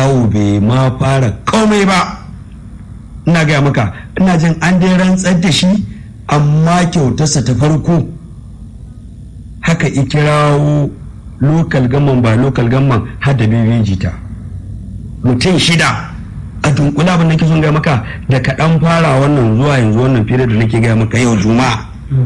kawo bai ma fara komai ba ina gaya maka ina jin an dai rantsar da shi amma kyautarsa ta farko haka ikirawo lokal gamman ba lokal gamman har da bebeji ta mutum shida a dunkula abin da ke son gaya maka da kaɗan fara wannan zuwa yanzu wannan fere da nake gaya maka yau juma'a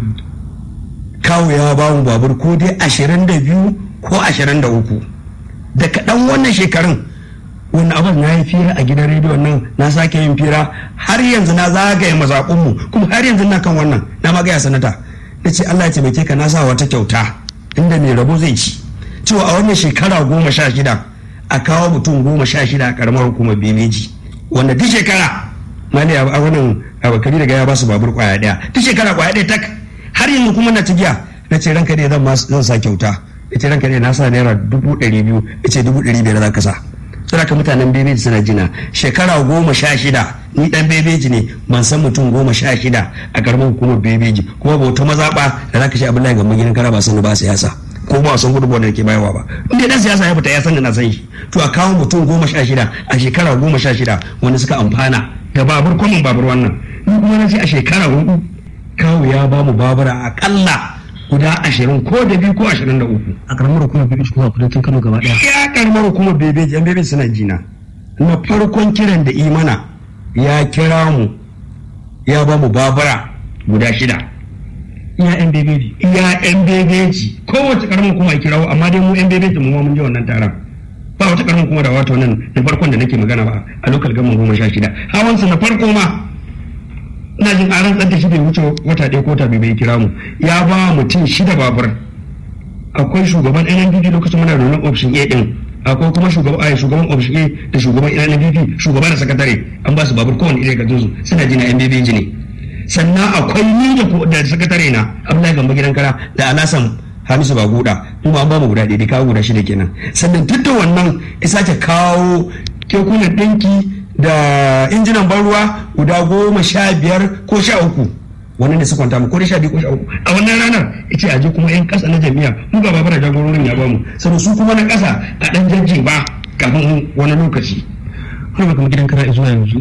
kawo ya ba mu babur ko dai ashirin da biyu ko ashirin da uku da kaɗan wannan shekarun wani abin na yi fira a gidan rediyon nan na sake yin fira har yanzu na zagaye mazaƙunmu kuma har yanzu na kan wannan na magaya sanata na ce Allah ya taimake ka na sa wata kyauta inda mai rabo zai ci cewa a wannan shekara goma sha shida a kawo mutum goma sha shida a karamar hukumar bebeji wanda duk shekara mali a wannan abakari daga ya ba su babur kwaya daya duk shekara kwaya daya tak har yanzu kuma na cigiya na ce ranka ne zan sa kyauta ya ce ranka ne na sa naira dubu ɗari biyu ya ce dubu ɗari biyar za ka sa saboda mutanen bebeji suna jina shekara goma sha shida ni dan bebeji ne ban san mutum goma sha shida a karamar hukumar bebeji kuma bauta mazaɓa da za ka ce abdullahi gamban gidan kara ba sani ba siyasa ko ba san gudunmawar da ke bayarwa ba inda dan siyasa ya fita ya san da na san shi to a kawo mutum goma sha shida a shekara goma sha shida wanda suka amfana da babur kwamin babur wannan ni kuma na ce a shekara hudu kawo ya ba mu babura akalla guda ashirin ko da biyu ko ashirin da uku a karamar hukumar bebeji kuma a kudancin kano gaba daya ya karamar hukumar bebeji yan bebeji suna jina na farkon kiran da imana ya kira mu ya ba mu babura guda shida iya yan bebeji iya yan bebeji kowace karamar kuma a kirawo amma dai mu yan bebeji mu ma mun je wannan taron ba wata karamar kuma da wata nan na farkon da nake magana ba a lokal gama goma sha shida hawansa na farko ma ina jin a rantsar da shi bai wuce wata ɗaya ko ta bai kira mu ya ba mutum shida babur akwai shugaban NNPP lokacin muna da option A din akwai kuma shugaban a shugaban option A da shugaban NNPP shugaban da sakatare an ba su babur kowane irin gajin su suna jina NBB ne sannan akwai ni da da sakatare na Abdullahi Gambo gidan kara da Alasan Hamisu Baguda kuma an ba mu guda ɗaya kawo guda shida kenan sannan duk da wannan ya sake kawo kekunan ɗinki da injinan ban ruwa guda goma sha biyar ko sha uku wannan da su kwanta mu ko da sha biyu ko sha uku a wannan ranar yace aje kuma yan kasa na jami'a mu ga babara jagororin ya bamu sannan su kuma na kasa a dan jajji ba kafin wani lokaci har kuma gidan kara zuwa yanzu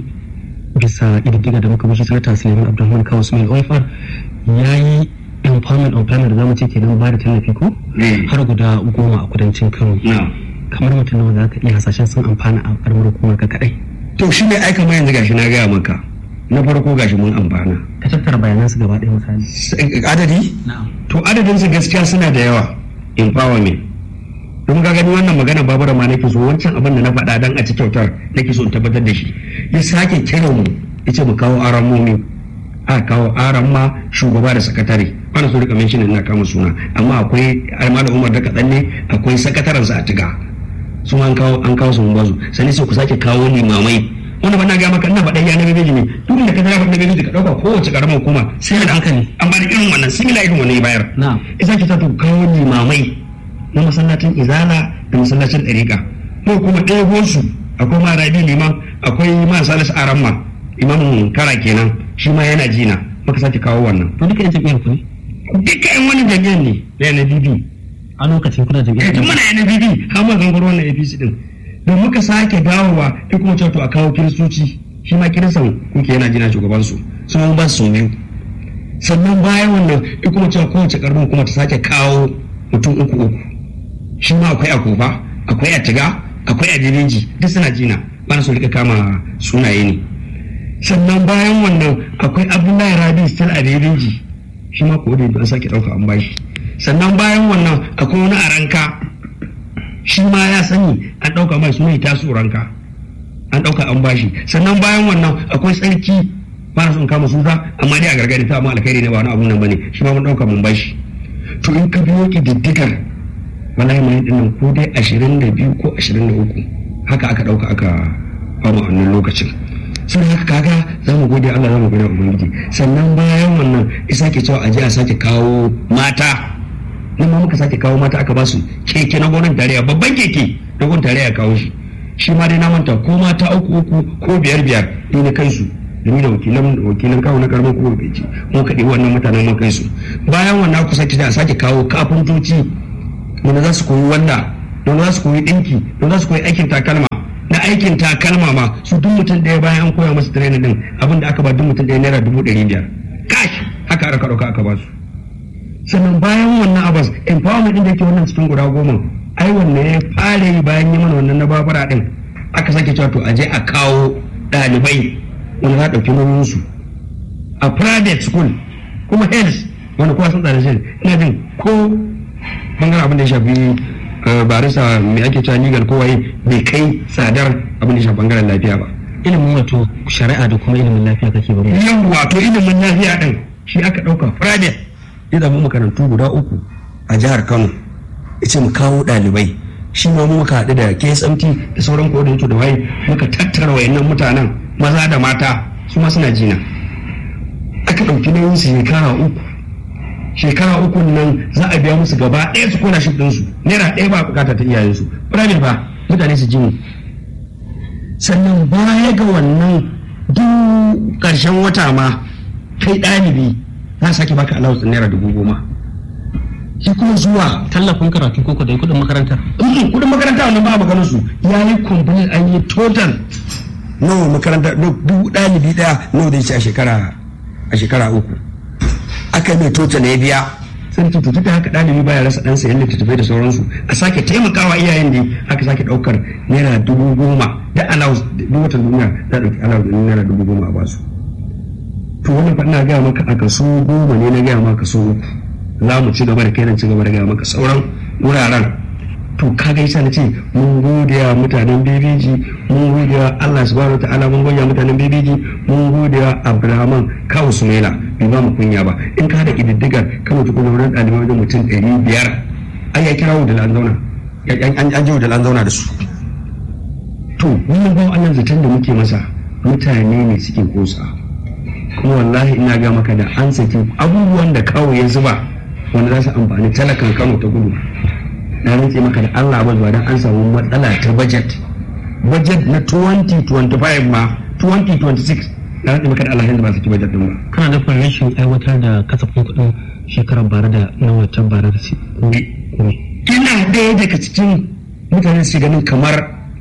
bisa ƙididdiga da muka bashi sanata suleiman abdulrahman kawo sumail oifar ya yi empowerment of planner da zamu ce kenan ba da tallafi ko har guda goma a kudancin kano kamar mutum nawa za ka iya hasashen sun amfana a karamar hukumar ka kadai to shi ne aika mai yanzu gashi na gaya maka na farko gashi mun amfana ka tattara bayanan su gaba ɗaya misali adadi to adadin su gaskiya suna da yawa empowerment don ga gani wannan magana babura ma nake so wancan abin da na faɗa dan a ci kyautar nake so in tabbatar da shi ya sake kiran mu yace mu kawo aran momi a kawo aran ma shugaba da sakatare bana so rika mention ina kama suna amma akwai malam Umar da kadan ne akwai sakatarensa a tiga su an kawo an kawo su mun bazu sani sai ku sake kawo limamai wanda ba na ga maka ina faɗa ya na bebeji ne duk da ka ga faɗa bebeji ka dauka kowace karamar hukuma sai da hankali an bada irin wannan similar irin wannan bayar na'am isa ki ta to kawo limamai na masallacin izala da masallacin ɗariƙa ko kuma ɗaya su akwai ma rabi liman akwai ma salis aramma imamin kara kenan shi ma yana jina maka sake kawo wannan to duka yan jam'iyyar ku ne duka yan wani jam'iyyar ne da yana bibi a lokacin kuna jam'iyyar tun muna yana bibi har ma gangaro wannan apc din don muka sake dawowa ya kuma cewa to a kawo kiristoci shi ma kiristan kuke yana jina shugabansu sun an ba su biyu sannan bayan wannan ya kuma cewa kowace karnin kuma ta sake kawo mutum uku uku shi ma akwai a kofa akwai a tiga akwai a jirinji duk suna jina ba su rika kama sunaye ne sannan bayan wannan akwai abdullahi rabi still a jirinji shi ma ko da an sake dauka an bashi sannan bayan wannan akwai wani a ranka shi ma ya sani an dauka mai suna tasu ranka an dauka an bashi sannan bayan wannan akwai tsarki ba na son kama suna amma dai a gargadi ta amma alkhairi ne ba wani abu nan bane shi ma mun dauka mun bashi to in ka biyo kididdigar wallahi mai dinnan ko dai ashirin da biyu ko ashirin da uku haka aka ɗauka aka fama wannan lokacin sun haka kaga za mu gode Allah za mu gode ubangiji sannan bayan wannan isa ke cewa aje a sake kawo mata nan ma muka sake kawo mata aka ba su keke na gonan tarayya babban keke na gonan tarayya kawo shi shi ma dai na manta ko mata uku uku ko biyar biyar ni na kansu da ni da wakilan wakilan kawo na karamar kuma bai ce mun kaɗi wannan mutanen mun kai su bayan wannan ku sake da sake kawo kafintoci wanda za su koyi wanda wanda za su koyi ɗinki wanda za su koyi aikin takalma na aikin takalma ma su duk mutum ɗaya bayan an koya masa training din abin da aka ba duk mutum ɗaya naira dubu ɗari biyar kash haka aka ɗauka aka ba su sannan bayan wannan abas empowerment din da yake wannan cikin guda goma ai wannan ya fara yi bayan yi mana wannan na babura din aka sake cewa to aje a kawo ɗalibai wanda za a ɗauki nauyinsu a private school kuma health wanda kowa sun tsada shi ina jin ko bangaren abin da ya shafi barisa mai ake cewa legal ko waye bai kai tsadar abin da ya shafi bangaren lafiya ba ilimin wato shari'a da kuma ilimin lafiya kake ba yan wato ilimin lafiya din shi aka ɗauka private ya zama makarantu guda uku a jihar kano ya ce mu kawo ɗalibai shi ma mu muka haɗu da KSMT da sauran coordinator da waye muka tattara wayannan mutanen maza da mata su ma suna jina aka ɗauki nauyin su shekara uku shekara uku nan za a biya musu gaba ɗaya su kona shi ɗinsu naira ɗaya ba bukata ta iyayensu private ba mutane su jini sannan baya ga wannan duk ƙarshen wata ma kai ɗalibi za sake baka allowance naira dubu goma shi kuma zuwa tallafin karatu ko da kudin makarantar kudin makaranta wannan ba maganar su ya yi complete an yi total nawa makaranta duk ɗalibi ɗaya nawa da ce a shekara a shekara uku aka mai total ya biya sai ta tuta haka ɗalibi baya rasa ɗan sayan littattafai da sauransu a sake taimakawa iyayen da aka sake ɗaukar naira dubu goma da allowance duk watan duniya za a ɗauki allowance naira dubu goma a basu to wannan fa ina gaya maka a kaso goma ne na gaya maka kaso uku za mu ci gaba da kai ci gaba da gaya maka sauran wuraren to ka gaisa na ce mun gode wa mutanen bebeji mun gode wa Allah subhanahu ta'ala mun gode wa mutanen bebeji mun gode wa Abdulrahman kawo Sumaila bai ba mu kunya ba in ka da kididdigar kan mutu kuma wurin ɗalibai wajen mutum ɗari biyar ai ya kira da an zauna an ji da an zauna da su to wannan bawan Allah zaton da muke masa mutane ne suke kosa kuma wallahi ina ga maka da an saki abubuwan da kawo ya zuba wanda za su amfani talakan kano ta gudu na rantse maka da Allah ba zuwa dan an samu matsala ta budget budget na 2025 ma 2026 na rantse maka da Allah yanzu ba su ci budget din ba kana nufin rashin aiwatar da kasafin kuɗin shekarar bara da na watan bara da su ina ɗaya daga cikin mutane su ganin kamar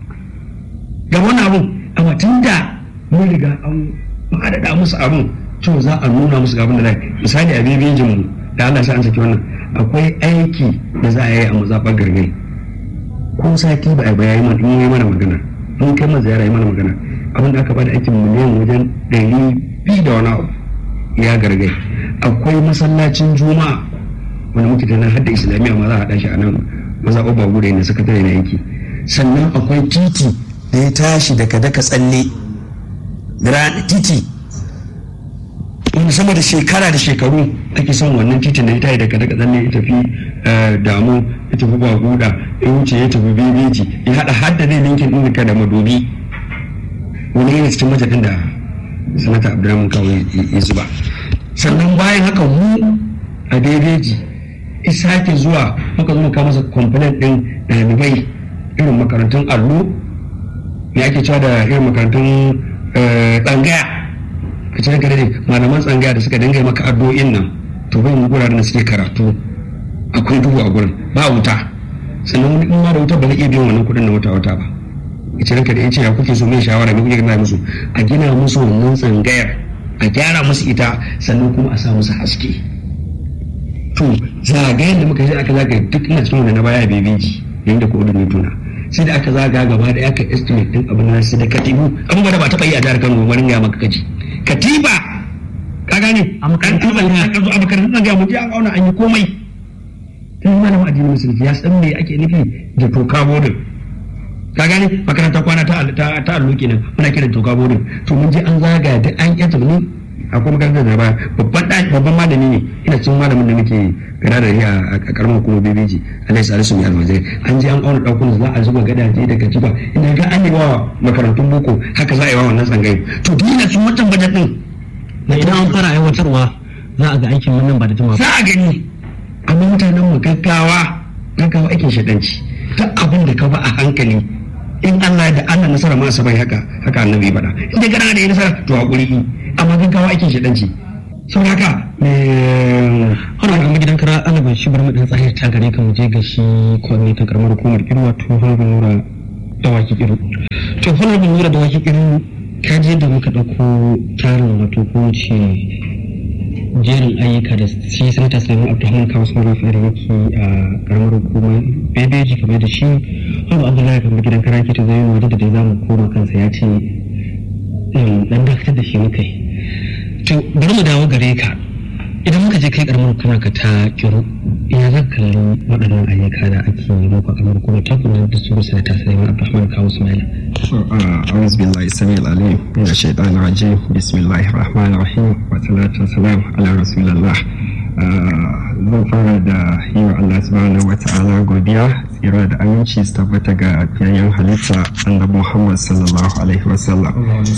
ga wani abun amma tun da mun riga an faɗaɗa musu abun to za a nuna musu abin da zai misali a bibijin mu da Allah sa an saki wannan akwai aiki da za a yi a mazaɓar gargai ko sati ba a bayayi mana mun yi mana magana mun kai mana ziyara yi mana magana abin da aka bada aikin miliyan wajen ɗari biyu da wani abu ya gargai akwai masallacin juma'a wanda muke da nan hadda islamiyya ma za a haɗa shi a nan mazaɓar ba gure ne sakatare na aiki sannan akwai titi da ya tashi daga daka tsalle titi wani sama da shekara da shekaru ake son wannan titin da ya tayi daga daga tsalle ya tafi damu ya tafi baguda ya wuce ya tafi bebeji ya haɗa hadda zai linkin ɗin ka da madobi wani yana cikin majalin da sanata abdurrahman kawai ya zuba sannan bayan haka mu a bebeji isake zuwa muka zo muka masa complaint ɗin ɗalibai irin makarantun allo me ake cewa da irin makarantun tsangaya ka ce ranka dade malaman tsangaya da suka dinga maka addu'o'in nan to bai mu guraren da suke karatu akwai duhu a gurin ba wuta sannan wani in ma da wuta ba zai iya biyan wannan kuɗin na wata wata ba ya ce ranka da ya ce ya kuke so mai shawara me kuke gina musu a gina musu wannan tsangayar a gyara musu ita sannan kuma a sa musu haske to zagayen da muka yi aka zagaye duk ina cikin wanda na baya bebeji yayin da ko'odin tuna sai da aka zaga gaba da aka estimate din abin nan sai da katibu abubuwa da ba taɓa yi a jihar Kano ba ga maka kaji katiba ka gane A makarantar an tuba ka zo a makarantar ga mu an auna an yi komai sai malamin addinin musulunci ya san me ake nufi da toka bodin ka gane makaranta kwana ta ta ta allo kenan muna kiran toka bodin to mun je an zaga da an yanta ni akwai makarantar da ba babban ɗaki babban malami ne ina cikin malamin da muke gara da shi a karamar kuma bebeji alai salisu mai almajirai an je an auna ɗaukun za a zuba gadaje da katifa ina ga an yi wa makarantun boko haka za a yi wa wannan tsangayi to duk ina cikin wancan bajet ɗin na idan an fara aiwatarwa za a ga aikin wannan ba da jima za a gani amma mutanen mu gaggawa gaggawa aikin shaɗanci ta abin da ka ba a hankali in Allah da Allah nasara ma sabai haka haka annabi faɗa in dai kana da yi nasara to hakuri amma gaggawa aikin shaɗanci sau haka Hana ga gidan kara alaban shi bar mu dan tsahir ta gare ka mu je ga shi coordinator karamar hukumar kirwa to honorable nura dawaki kiru to honorable nura da wake irin kaje da muka ɗauko tarin wato ko ce jerin ayyuka da shi sanata sulaiman abdulhamid kawo sun rufe da yake a karamar hukumar bebeji kamar da shi wanda abdullahi kamar gidan karaki ta zai waje da dai za mu koma kansa ya ce dan dakatar da shi muka yi to bari mu dawo gare ka idan muka je kai karamar hukumar ka ta kiro ya za ka kalli waɗannan ayyuka da ake yi muku a karamar hukumar ta kuma da su sanata sulaiman abdulhamid kawo ismaila أعوذ بالله السميع العليم من الشيطان الرجيم بسم الله الرحمن الرحيم والصلاة والسلام على رسول الله zan fara da yi wa Allah subhanahu wa ta'ala godiya tsira da aminci su tabbata ga fiyayyen halitta annabi Muhammad sallallahu alaihi wasallam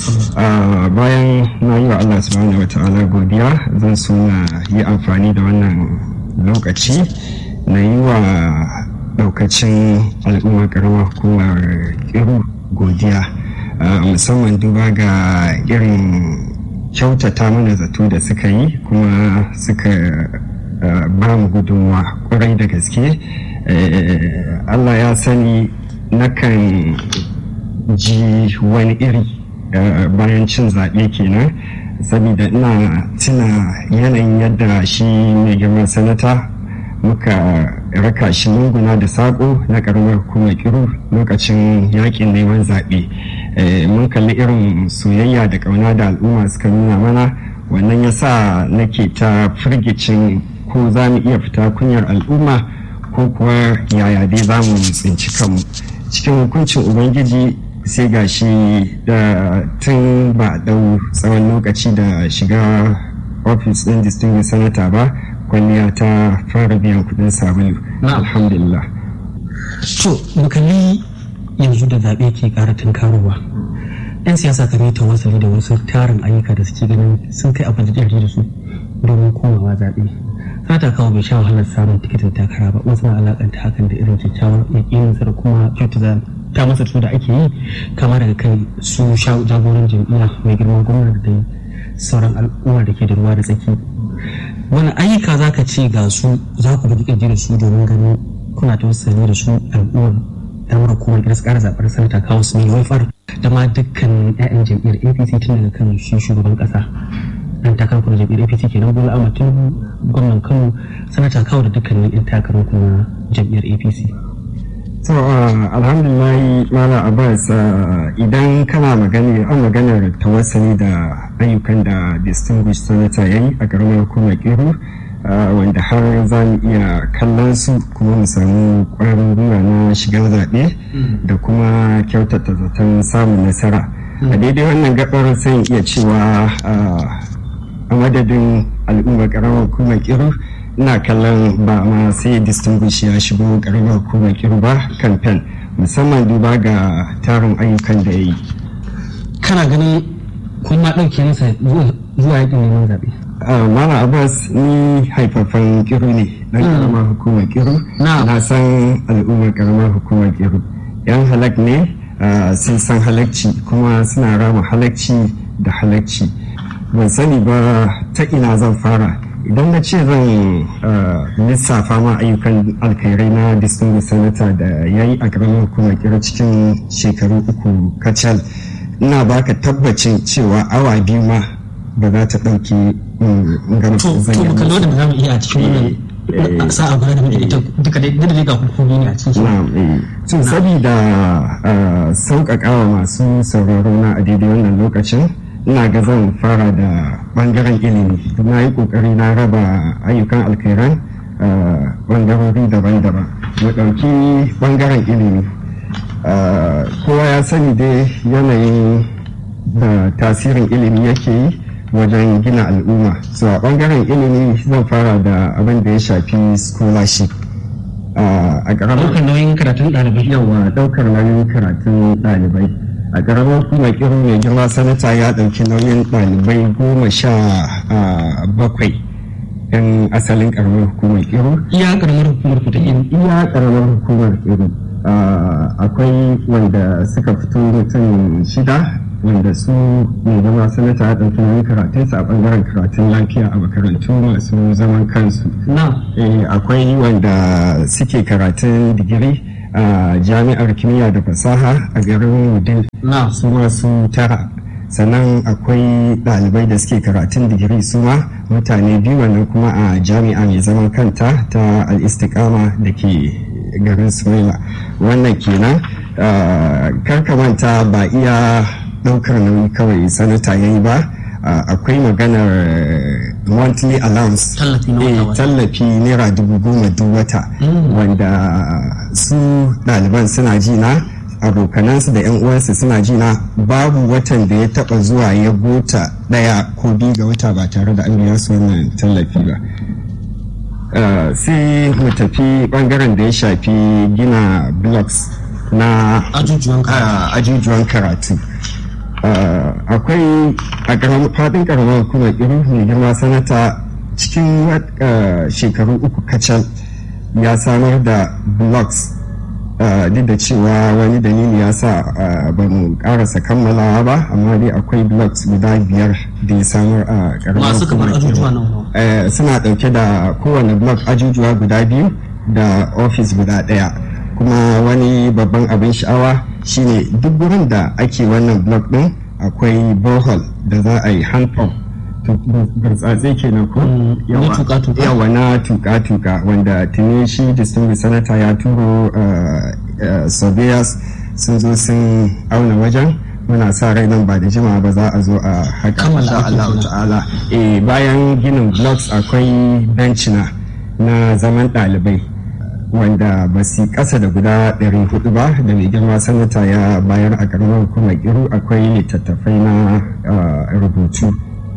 bayan na yi wa Allah subhanahu wa ta'ala godiya zan so na yi amfani da wannan lokaci na yi wa daukacin al'ummar karamar hukumar kiru godiya musamman duba ga irin kyautata mana zato da suka yi kuma suka ba mu gudunwa kwarai da gaske allah ya sani nakan ji wani iri bayan cin zaɓe kenan saboda ina tuna yanayin yadda shi mai girman sanata muka raka shi lunguna da saƙo na ƙaramar hukumar kiru lokacin yakin neman zaɓe mun kalli irin soyayya da ƙauna da al'umma suka nuna mana wannan ya sa nake ta firgicin ko za mu iya fita kunyar al'umma ko kuwa yaya dai za mu tsinci kanmu cikin hukuncin ubangiji sai ga shi da tun ba ɗau tsawon lokaci da shiga ofis ɗin distinguished senator ba kwalliya ta fara biyan kudin sabulu alhamdulillah to mukalli yanzu da zaɓe ke ƙara tunkarowa yan siyasa kan yi tawassali da wasu tarin ayyuka da suke ganin sun kai abin da da su domin komawa zaɓe sata kawo bai sha wahalar samun tikitin takara ba wasu na alakanta hakan da irin kyakkyawar yakinin da kuma kyautata ta masa su da ake yi kama daga kai su jagoran jam'iyya mai girman gwamna da dai sauran al'ummar da ke da ruwa da tsaki wani ayyuka za ka ce ga su za ku bi kirji da su domin ganin kuna ta wasu da su al'ummar damar hukumar da su kara zaɓar sanata kawo su mai waifar da ma dukkan 'ya'yan jam'iyyar apc tun daga kan shi shugaban ƙasa dan takarar kuma jam'iyyar apc kenan bola ahmad tinubu gwamnan kano sanata kawo da dukkanin 'yan takarar kuma jam'iyyar apc so alhamdulillah mala abbas idan kana magana an maganar tawassali da ayyukan da distinguished senator ya yi a karamar hukumar kiru wanda har za mu iya kallon su kuma mu samu ƙwarin gwiwa na shiga zaɓe da kuma kyautata zaton samun nasara a daidai wannan gabar sai iya cewa a madadin al'ummar karamar hukumar kiru ina kallon ba ma sai distinguish ya shigo karamar hukumar kiru ba kamfen musamman duba ga tarin ayyukan da ya yi kana ganin kun ma ɗauke masa zuwa yakin neman zaɓe Mala Abbas ni haifafan kiru ne dan karamar hukumar kiru na san al'ummar karamar hukumar kiru yan halak ne sun san halakci kuma suna rama halakci da halakci ban sani ba ta ina zan fara idan na ce zan lissafa ma ayyukan alkhairai na distinguished senator da ya yi a karamar hukumar kira cikin shekaru uku kacal ina baka tabbacin cewa awa biyu ma ba za ta ɗauki gama zan yi to da za mu iya a cikin wannan sa'a guda da muke ita duka dai da ga hukumi ne a cikin to sabida sauƙaƙawa masu sauraro na a daidai wannan lokacin ina ga zan fara da bangaren ilimi na yi kokari na raba ayyukan alkhairan bangarori daban-daban mu ɗauki bangaren ilimi kowa ya sani dai yanayin da tasirin ilimi yake yi wajen gina al'umma so a bangaren ilimi zan fara da abin da ya shafi scholarship a ƙaramar ɗaukar nauyin karatun ɗalibai yawa ɗaukar nauyin karatun ɗalibai a ƙaramar kuma kiru mai girma sanata ya ɗauki nauyin ɗalibai goma sha bakwai yan asalin ƙaramar hukumar kiru iya ƙaramar hukumar ku ta iya ƙaramar hukumar kiru akwai wanda suka fito mutum shida wanda su mai zama sanata ya ɗauki nauyin karatunsa a ɓangaren karatun lafiya a makarantu masu zaman kansu akwai wanda suke karatun digiri a jami'ar kimiyya da fasaha a garin wudil su masu tara sannan akwai ɗalibai da suke karatun digiri su ma mutane biyu wannan kuma a jami'a mai zaman kanta ta al'istikama da ke garin sumaila wannan kenan karkamanta ba iya ɗaukar nauyi kawai sanata ya yi ba akwai maganar monthly allowance tallafi naira dubu goma duk wata wanda su ɗaliban suna ji na abokanansu da yan uwansu suna ji na babu watan da ya taba zuwa ya gota ɗaya ko biyu ga wata ba tare da an biya su wannan tallafi ba sai mu tafi bangaren da ya shafi gina blocks na ajujuwan karatu akwai a fadin karamar hukumar irin mai girma sanata cikin shekaru uku kacal ya samar da blocks duk da cewa wani dalili ya sa ba mu karasa kammalawa ba amma dai akwai blocks guda biyar da ya samar a karamar hukumar suna dauke da kowane block ajujuwa guda biyu da ofis guda daya kuma wani babban abin sha'awa shine duk gurin da ake wannan blog din akwai borehole da za a yi hand pump burtsatse kenan ko yawa na tuka-tuka wanda tuni shi distinguished senator ya turo surveyors sun zo sun auna wajen muna sa rai nan ba da jima ba za a zo a haka insha Allah ta'ala bayan ginin blocks akwai bencina na zaman ɗalibai wanda ba su kasa da guda 400 ba da mai girma sanata ya bayar a karamar hukumar iru akwai littattafai na rubutu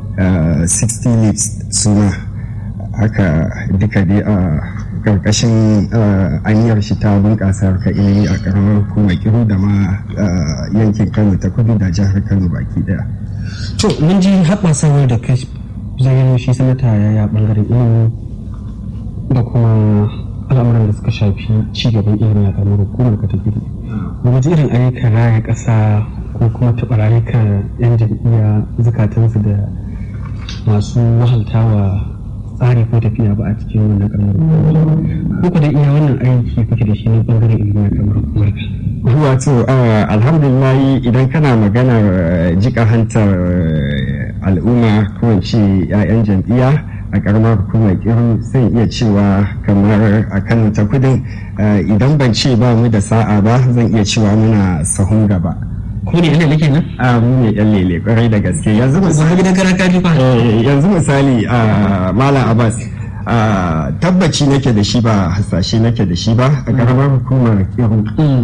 60 leaves suna haka duka dai a karkashin aniyar shi ta bunƙasa harkar ilimi a karamar hukumar iru da ma yankin kano ta kudu da jihar kano baki daya to mun ji haɓasawar da kai zayyano shi sanata ya ya ɓangaren ilimi da kuma al'amuran da suka shafi ci gaban ilimi a ƙaramar hukumar ka ta gidi wani irin ayyukan raya ƙasa ko kuma taɓa rayukan 'yan jam'iyya zukatansu da masu wahaltawa tsari ko tafiya ba a cikin wannan ƙaramar hukumar ko ku da iya wannan aiki kuke da shi ne ɓangaren ilimi a ƙaramar hukumar ka wato alhamdulillah idan kana maganar jika hantar al'umma ko ce 'ya'yan jam'iyya a karamar hukumar kiru sai iya cewa kamar a kano ta kudin idan ban ce ba mu da sa'a ba zan iya cewa muna sahun gaba ko ne yana nake nan a mu ne yan lele kwarai da gaske yanzu misali gidan karaka fa yanzu misali a malam abbas tabbaci nake da shi ba hasashe nake da shi ba a karamar hukumar kiru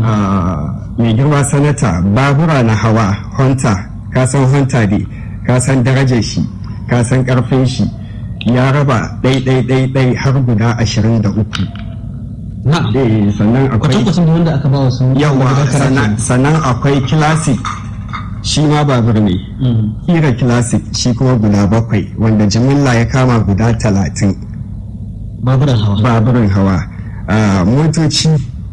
mai girma sanata babura na hawa honta ka san honta ne ka san darajar shi ka san karfin shi ya raba ɗai-ɗai-ɗai har guda ashirin da uku. Na'am. sannan akwai kwatankwacin da wanda aka ba wa sun yawa sannan akwai classic shi ma babur ne kira classic shi kuma guda bakwai wanda jimilla ya kama guda talatin baburan hawa baburan hawa motoci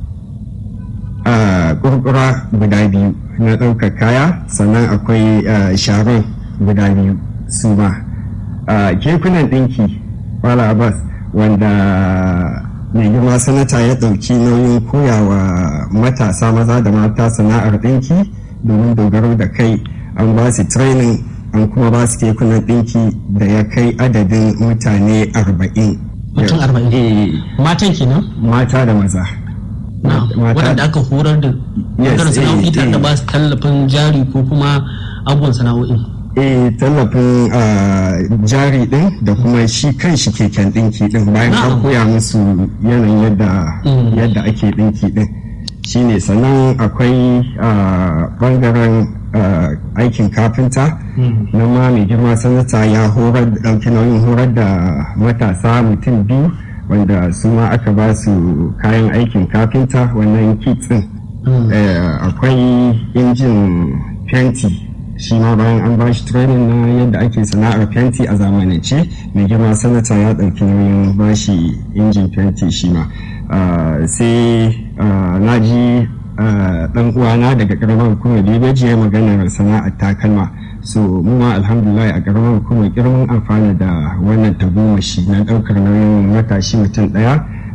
kurkura guda biyu na ɗaukar kaya sannan akwai sharon guda biyu su ma kekunan ɗinki wala abbas wanda mai girma sanata ya ɗauki nauyin koyawa matasa maza da mata sana'ar ɗinki domin dogaro da kai an ba su training an kuma ba su kekunan ɗinki da ya kai adadin mutane arba'in mutum arba'in matan kenan mata da maza waɗanda aka horar da ɓangaren sana'o'i tare da ba su tallafin jari ko kuma abubuwan sana'o'i eh tallafin jari din da kuma shi kan shi keken dinki din bayan an koya musu yanayin yadda yadda ake dinki din shine sannan akwai bangaren aikin kafinta na ma mai girma sanata ya horar da ɗauki nauyin horar da matasa mutum biyu wanda su ma aka ba su kayan aikin kafinta wannan kit din akwai injin fenti shi ma bayan an ba shi training na yadda ake sana'ar fenti a zamanance mai girma sanata ya ɗauki nauyin ba shi injin fenti shi ma sai na ji ɗan uwana daga ƙaramar hukumar bebeji ya maganar sana'ar takalma so mu ma alhamdulillah a ƙaramar hukumar girman amfana da wannan tagomashi na ɗaukar nauyin matashi mutum ɗaya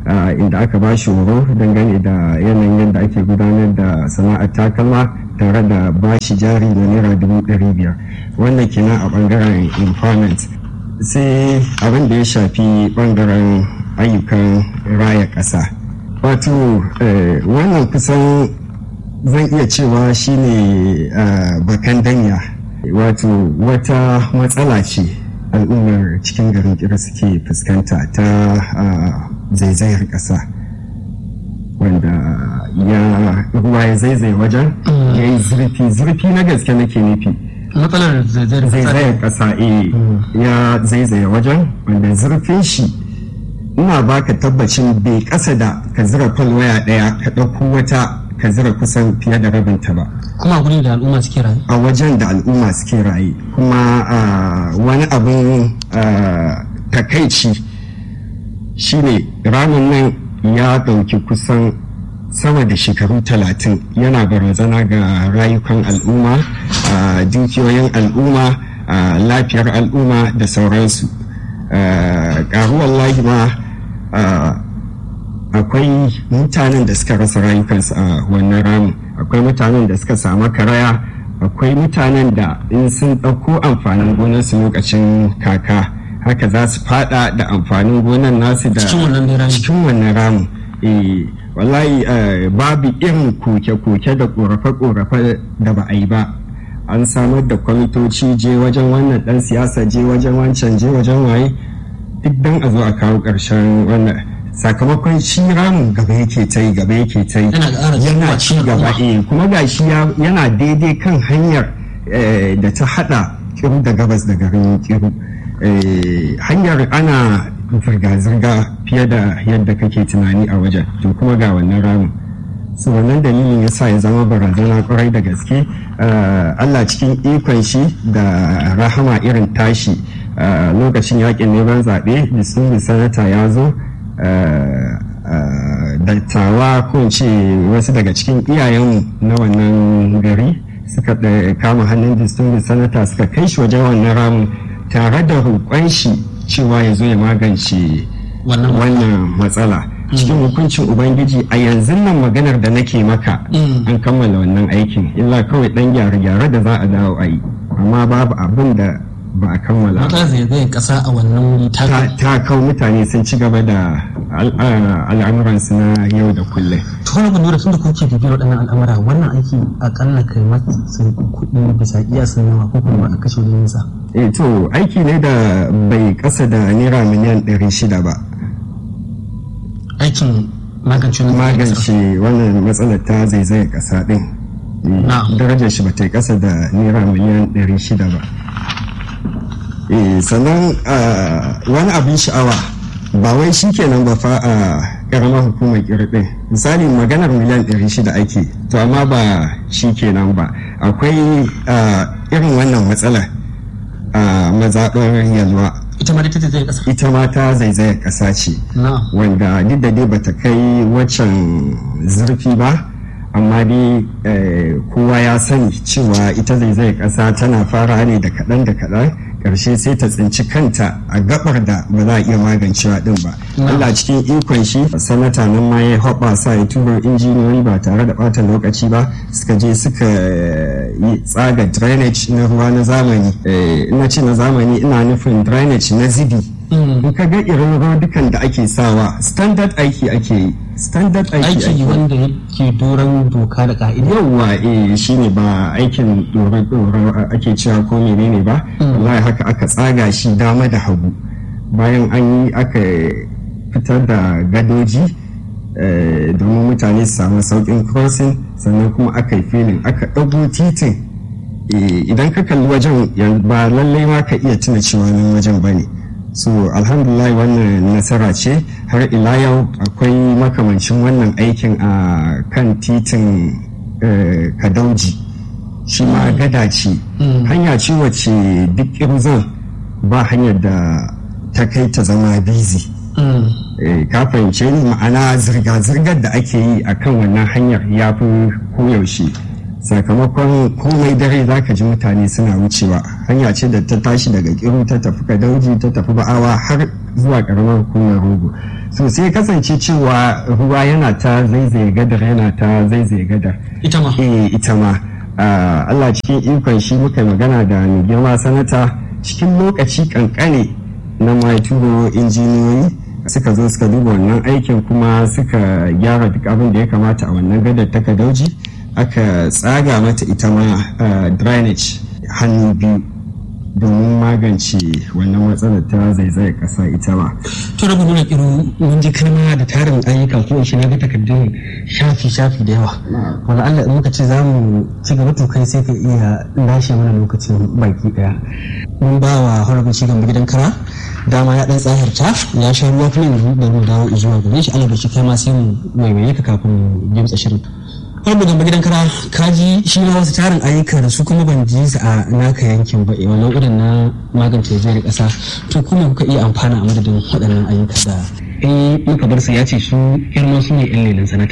inda aka ba shi horo dangane da yanayin yadda ake gudanar da sana'ar takalma tare da ba shi jari na naira dubu ɗari biyar wannan kenan a ɓangaren employment sai abin da ya shafi ɓangaren ayyukan raya ƙasa wato wannan kusan zan iya cewa shine bakan danya wato wata matsala ce al'ummar cikin garin kira suke fuskanta ta zaizayar ƙasa wanda ya ruwa ya zaizaye wajen ya yi zurfi zurfi na gaske nake nufi matsalar zaizayar ƙasa ya zaizaye wajen wanda zurfin shi ina baka tabbacin bai ƙasa da ka zira waya ɗaya ka ɗauko wata ka zira kusan fiye da rabinta ba kuma guri da al'umma suke rayu a wajen da al'umma suke rayu kuma wani abin takaici shine ramin nan ya ɗauki kusan sama da shekaru talatin yana barazana ga rayukan al'umma dukiyoyin al'umma lafiyar al'umma da sauransu ƙaruwar ma akwai mutanen da suka rasa rayukansu a wannan ramin akwai mutanen da suka samu karaya akwai mutanen da in sun ɗauko amfanin gonarsu lokacin kaka haka za su fada da amfanin gonar nasu da cikin wannan ramin wallahi babu irin koke-koke da korafe-korafe da ba a yi ba an samar da kwamitoci je wajen wannan dan siyasa je wajen wancan je wajen waye duk dan a zo a kawo ƙarshen wannan sakamakon shi ramin gaba yake ta yi gaba yake ta yi yana ci gaba eh kuma gashi yana daidai kan hanyar da ta hada kiru da gabas da garin kiru hanyar ana zirga-zirga fiye da yadda kake tunani a wajen to kuma ga wannan ramin su wannan dalilin ya sa ya zama barazana kwarai da gaske allah cikin ikon shi da rahama irin tashi lokacin yakin neman zaɓe distinguished sanata ya zo dattawa ko ce wasu daga cikin iyayenmu na wannan gari suka kama hannun distinguished sanata suka kai shi wajen wannan ramin tare da roƙon shi cewa ya zo ya magance wannan matsala cikin hukuncin ubangiji a yanzu nan maganar da nake maka an kammala wannan aikin illa kawai dan gyare-gyare da za a dawo a yi amma babu abin da ba a kammala matsalar zaizayen kasa a wannan wuri ta kawo mutane sun ci gaba da al'amuransu na yau da kullum to wani abu da tun da kuke bibiyar waɗannan al'amura wannan aiki akalla kai maki sun kuɗi bisa kiyasin nawa ko kuma a kashe wajen nisa eh to aiki ne da bai kasa da naira miliyan ɗari shida ba aikin magance magance wannan matsalar ta zaizaye kasa din darajar shi ba ta kasa da naira miliyan 600 ba sannan wani abin sha'awa ba wai shi kenan ba fa a karamar hukumar kirɗin misali maganar miliyan 600 ake to amma ba shi kenan ba akwai irin wannan matsala a mazaɓar yalwa ita ma ta zaizaye kasa ita ma ta zaizaye kasa ce wanda duk da dai bata kai waccan zurfi ba amma dai kowa ya sani cewa ita zaizaye kasa tana fara ne da kaɗan da kaɗan ƙarshe sai ta tsinci kanta a gabar da ba za a iya magancewa din ba Allah cikin ikon shi sanata nan ma ya hoɓa sa ya turo injiniyoyi ba tare da ɓata lokaci ba suka je suka yi tsaga drainage na ruwa na zamani ina ce na zamani ina nufin drainage na zibi in ka ga irin dukan da ake sawa standard aiki ake yi standard aiki aiki wanda yake doron doka da ka'ida yawwa eh shine ba aikin doron doron ake cewa ko menene ba wallahi haka aka tsaga shi dama da hagu bayan an yi aka fitar da gadoji domin mutane su samu saukin crossing sannan kuma aka yi filin aka ɗago titin idan ka kalli wajen ba lallai ma ka iya tuna cewa nan wajen ba ne so alhamdulillah wannan nasara ce har ila yau akwai makamancin wannan aikin a kan titin kadauji shi ma gada ce hanya ce wacce duk irzan ba hanyar da ta kai ta zama bizi ka fahimce ni ma'ana zirga-zirgar da ake yi a kan wannan hanyar ya fi koyaushe sakamakon komai dare za ka ji mutane suna wucewa hanya ce da ta tashi daga kiru ta tafi kadauji ta tafi ba'awa har zuwa karamar hukumar rogo so sai kasance cewa ruwa yana ta zaizaye gadar yana ta zaizaye gadar ita ma eh ita ma Allah cikin ikon shi muka magana da mai girma sanata cikin lokaci kankane na mai turo injiniyoyi suka zo suka duba wannan aikin kuma suka gyara duk abin da ya kamata a wannan gadar ta kadauji aka tsaga mata ita ma drainage hannu biyu domin magance wannan matsalar ta zaizayar kasa ita ma. to rabu nuna kiru mun ji kalma da tarin ayyuka ko shi na ga takardun shafi shafi da yawa wala Allah in muka ce za mu ci gaba to kai sai ka iya lashe mana lokacin baki daya mun ba wa honorable cigan gidan kara dama ya dan tsahirta ya sha ruwa kuma yanzu da mu dawo zuwa gare shi Allah da shi kai ma sai mu waiwaye ka kafin mu gimtsa shirin wani gamba gidan kara kaji shi ma wasu tarin ayyuka da su kuma ban ji su a naka yankin ba wannan irin na magance jiyar kasa to kuma kuka iya amfana a madadin waɗannan ayyuka da in muka bar su ya ce su girman su ne yan lelin sanata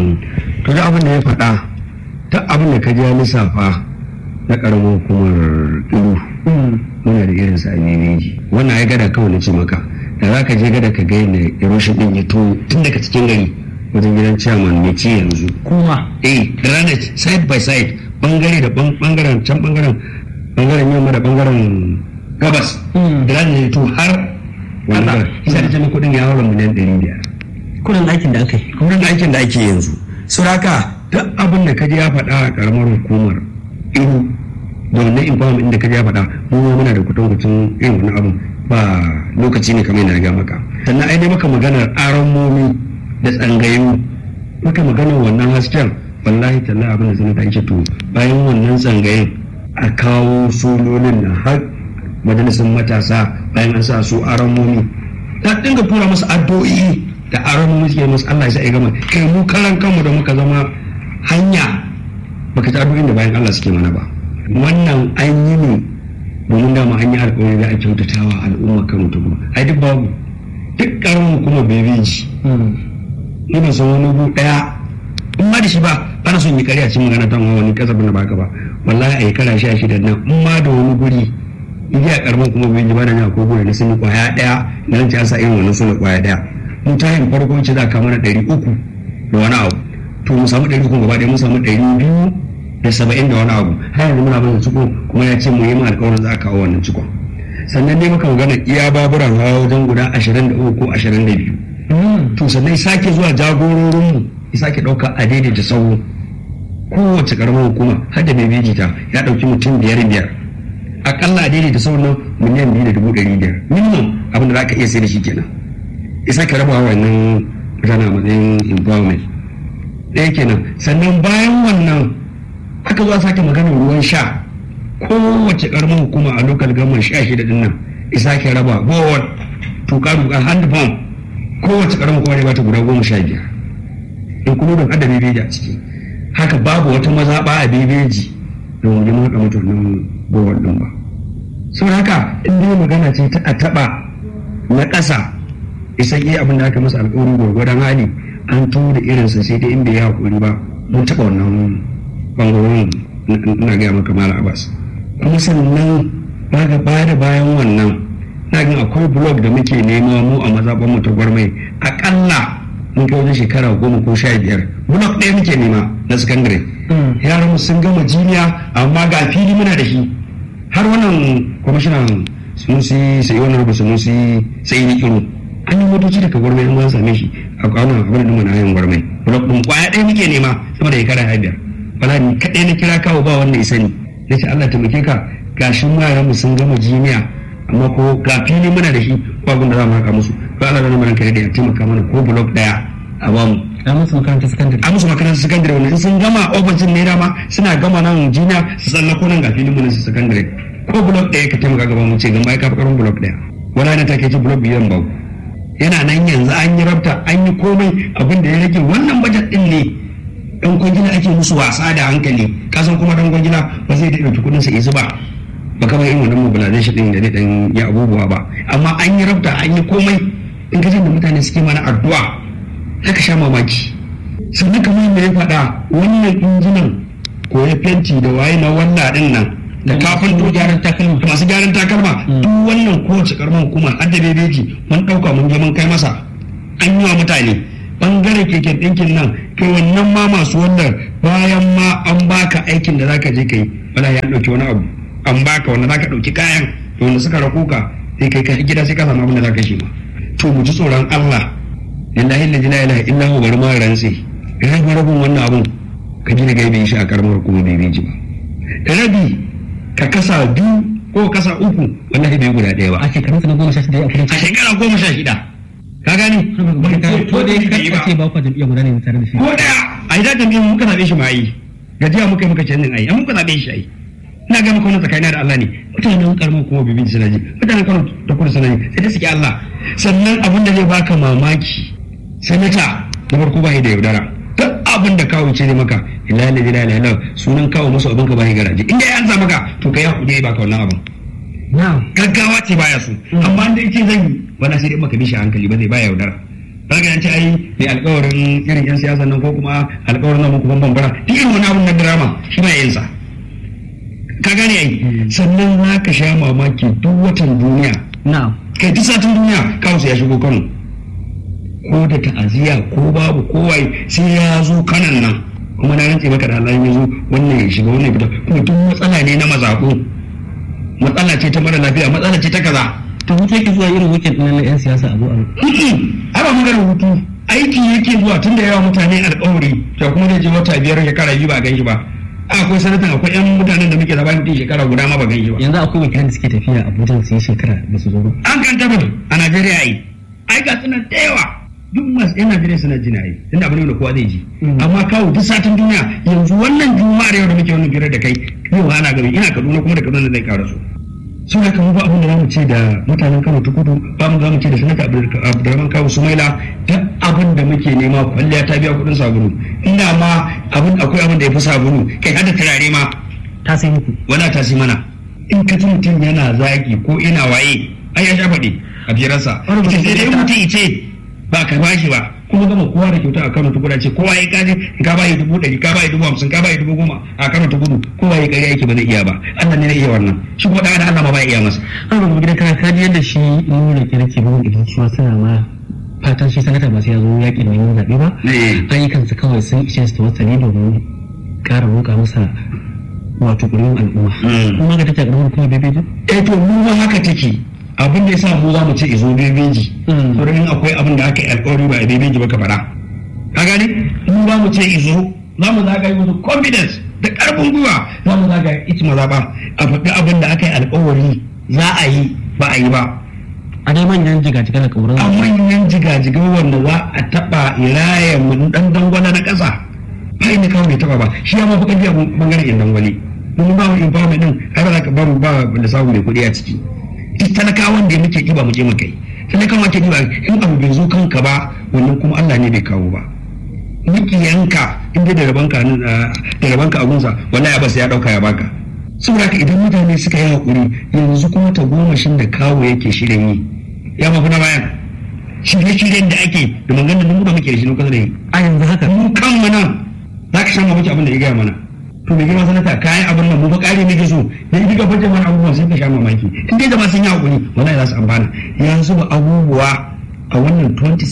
to da abin da ya faɗa ta abin da ka ji ya lissafa na ƙaramin hukumar ilu muna da irin sa a nemeji wannan ai gada kawai na ce maka da za ka je gada ka ga yadda eroshin ɗin ya to tun daga cikin gari wajen gidan chairman mai ci yanzu kuma eh drainage side by side bangare da bangaren can bangaren bangaren yamma da bangaren gabas drainage to har wannan isa da jami kudin ya haura miliyan ɗari biyar kudin aikin da aka yi kudin aikin da ake yanzu suraka duk abin da kaji ya faɗa a karamar hukumar iru da wannan empowerment inda kaji ya faɗa mu ma muna da kudin kucin irin wani abin ba lokaci ne kamar yana ga maka sannan ai dai maka maganar aron momi da tsangayu muka magana wannan hasken wallahi talla abin da zan ta ce to bayan wannan tsangayin a kawo sololin na har majalisar matasa bayan an sa su aramomi ta dinga tura musu addu'o'i da aramomi suke musu Allah ya sa ya gama kai mu karan kanmu da muka zama hanya baka ta addu'o'in da bayan Allah suke mana ba wannan an yi ne domin dama an yi alƙawari da a kyautatawa al'umma kan ta kuma ai duk babu duk karamin kuma bebeji ni ban san wani gu daya in ma da shi ba ana son yi kariya cikin magana ta wani kasafin da baka ba wallahi a yi kara sha shida nan in ma da wani guri in ji a karamin kuma bai ji ba da ni akwai guri na sun yi kwaya daya na nan ci an sa irin wannan sun kwaya daya mu ta yin farko ce za ka mana ɗari uku da wani abu to mu samu ɗari uku gaba ɗaya mu samu ɗari biyu da saba'in da wani abu har yanzu muna bin ciko kuma ya ce mu yi ma alƙawarin za a kawo wannan cikon sannan dai muka magana iya baburan hawa wajen guda ashirin da uku ko ashirin da biyu to sannan sake zuwa jagororinmu ya sake ɗauka a daidaita sauro kowace karamar hukuma har da mai ta ya ɗauki mutum biyar biyar akalla a daidaita sauro nan miliyan biyu da dubu ɗari biyar minimum abin da za ka iya sai da shi kenan ya sake raba wannan mutane a matsayin environment ɗaya kenan sannan bayan wannan aka zo a sake maganar ruwan sha kowace karamar hukuma a lokal government sha shida din nan ya sake raba bowar tuka tuka hand pump kowace karamar hukuma ne ba ta guda goma sha biyar in kuma don hada bebeji a ciki haka babu wata mazaɓa a bebeji da wani mun haka mutu nan bowar din ba saboda haka in dai magana ce ta a taɓa na ƙasa isan iya abin da aka masa alƙawarin gwargwadon hali an to da irinsa sai dai in bai yi hakuri ba mun taɓa wannan bangarorin na gaya maka mala abbas kuma sannan baga baya da bayan wannan na gani akwai blog da muke nema mu a mazaɓan mu ta gwarmai akalla mun kai wajen shekara goma ko sha biyar blog ɗaya muke nema na sakandare yaran mu sun gama jiniya amma ga fili muna da shi har wannan kwamishinan sunusi sai wani rubu sunusi sai ni kiro an yi motoci daga gwarmai an wani same shi a kwanan abin da muna yin gwarmai blog ɗin kwaya ɗaya muke nema sama da shekara biyar bala ni kaɗai na kira kawo ba wanda ya sani na ce Allah taimake ka gashin yaran mu sun gama jiniya amma ko ga fili muna da shi ko abin da za mu haka musu ko Allah da namarin kare da ya taimaka mana ko blok daya a bamu a musu makarantar sakandare a musu makarantar sakandare wanda in sun gama ofishin ne dama suna gama nan jiniya su tsallako nan ga filin mu na su sakandare ko blok daya ka taimaka gaba mu ce gama ya kafa karin blok daya wala na take ci blok biyan babu yana nan yanzu an yi rabta an yi komai abin da ya rage wannan bajet din ne dan kwangila ake musu wasa da hankali kasan kuma dan kwangila ba zai da ɗauki kuɗin sa ya zuba ba kamar irin wannan mobilization din da zai dan ya abubuwa ba amma an yi rabta an yi komai in ka da mutane suke mana addu'a haka sha mamaki sannan kamar yadda ya faɗa wannan injinan koya fenti da waye na wannan din nan da kafin to gyaran takalma masu gyaran takalma duk wannan kowace karamar hukuma har da bebeji mun ɗauka mun je mun kai masa an yi wa mutane bangare keken ɗinkin nan kai wannan ma masu wannan bayan ma an baka aikin da zaka je kai wala ya ɗauki wani abu an baka wanda zaka ɗauki kayan da wanda suka rako ka sai kai kai gida sai ka samu abin da zaka shi ma to mu ji tsoron Allah lillahi la ilaha illa huwa bari ma rantsi rabi rabin wannan abun ka gina gaibe shi a karamar kuma bai bai ji ba rabi ka kasa biyu ko kasa uku wallahi bai guda ɗaya ba a shekarun sa na goma sha shida a a kudancin shekara goma sha shida ka gani ko dai ka ce ba ku jam'iyya guda ne tare da shi ko daya a yi dajin biyu muka zaɓe shi ma yi gajiya muka yi muka canjin ayi an muka zaɓe shi ayi ina ga maka wani tsakanin da Allah ne mutanen karamar kuma bibin suna ji mutanen kano da kudu suna ji sai dai suke Allah sannan abin da zai baka mamaki sanata na farko ba da yaudara duk abin da kawo ce ne maka ila ila ila ila sunan kawo musu abin ka ba garaje inda ya ansa maka to kai hakuri ya baka wannan abin na'am gaggawa ce baya so amma da yake zan yi wala sai dai maka bishi hankali ba zai baya yaudara zaka yanci ai mai alƙawarin irin yan siyasa nan ko kuma alƙawarin nan kuma bambara duk irin wani abun na drama shi ba yin sa ka gane ai sannan za ka sha mamaki duk watan duniya na'am kai duk satin duniya kawo ya shigo Kano ko da ta'aziyya ko babu kowai sai ya zo kanan nan kuma na rantse maka da Allah ya zo wannan ya shiga wannan ya fita kuma duk matsala ne na mazaɓu matsala ce ta mara lafiya matsala ce ta kaza to hutu yake zuwa irin weekend ɗin na 'yan siyasa a zo a ai ba maganar hutu aiki yake zuwa tun da yawa mutane alƙawari to kuma zai je wata biyar shekara biyu ba a gan shi ba akwai sanatan akwai yan mutanen da muke zaba mutum shekara guda ma ba gan shi ba yanzu akwai wakilan da suke tafiya Abuja su yi shekara da su zo ba an kan tabbata a Najeriya ai ai ga sunan da yawa duk masu yan Najeriya suna jina ai tunda abin da kowa zai ji amma kawo duk satin duniya yanzu wannan juma'ar yau da muke wannan biyar da kai yau ana gari ina Kaduna kuma da Kaduna zai ƙara su sun haka mu ba abin da zamu ce da mutanen Kano ta kudu ba mu zamu ce da sanata Abdulrahman Kawu Sumaila duk abin da muke nema kwalliya ta biya kuɗin sabulu inda ma abin akwai abin da ya fi sabulu kai hada turare ma ta sai muku wala ta si mana in ka ji mutum yana zaki ko ina waye ai ya sha faɗi a biyarsa sai dai mutum ice ba ka bashi ba kuma gama kowa da kyauta a Kano ta kudu ce kowa ya kaje ka bayi dubu ɗari ka bayi dubu hamsin ka bayi dubu goma a Kano ta kudu kowa ya ƙarya yake ba zai iya ba Allah ne na iya wannan shi kuma ɗan Allah ma ba iya masa an rubu gidan kana kaji yadda shi nuna ke nake bugun idan su suna ma fatan shi sanata ba sai ya zo yaƙi neman zaɓe ba ayyukansu kawai sun ishe su tawassali domin ƙara roƙa masa wato ƙuri'un al'umma kuma ga take ƙarfin kuma bebeji eh to mu ma haka take abin da yasa mu za mu ce izo bebeji to in akwai abin da aka yi alƙawari ba a bebeji ba ka faɗa ka gane mu za mu ce izo za mu zaga yi musu confidence da ƙarfin gwiwa za mu zaga ita maza ba a faɗi abin da aka yi alƙawari za a yi ba a yi ba a dai manyan jigajiga da ƙauran a manyan jigajiga wanda za a taɓa iraya mu ɗan dangwala na ƙasa ba inda kawai bai taɓa ba shi ya mafi ƙarfi a bangaren yan dangwale mun ba mu empowerment din har za ka ba mu ba da samu mai kuɗi a ciki duk talakawan da muke ɗiba mu je mu kai talakawan ke ɗiba in abu bai zo kanka ba wannan kuma Allah ne bai kawo ba mukiyanka in dai da rabanka da rabanka abunsa wallahi ya basa ya dauka ya baka saboda haka idan mutane suka yi hakuri yanzu kuma ta gomashin da kawo yake shirin yi ya mafi na bayan shirye-shiryen da ake da maganar da mu da muke da shi na kusa da yi a yanzu haka mu kan mu nan za ka san mamaki abin da ya gaya mana to mai girma sanata kayan abin nan mu ba kare muke so da idan ka fajin wani abubuwan sai ka sha mamaki in dai jama'a sun yi hakuri wallahi za su amfana yanzu ba abubuwa a wannan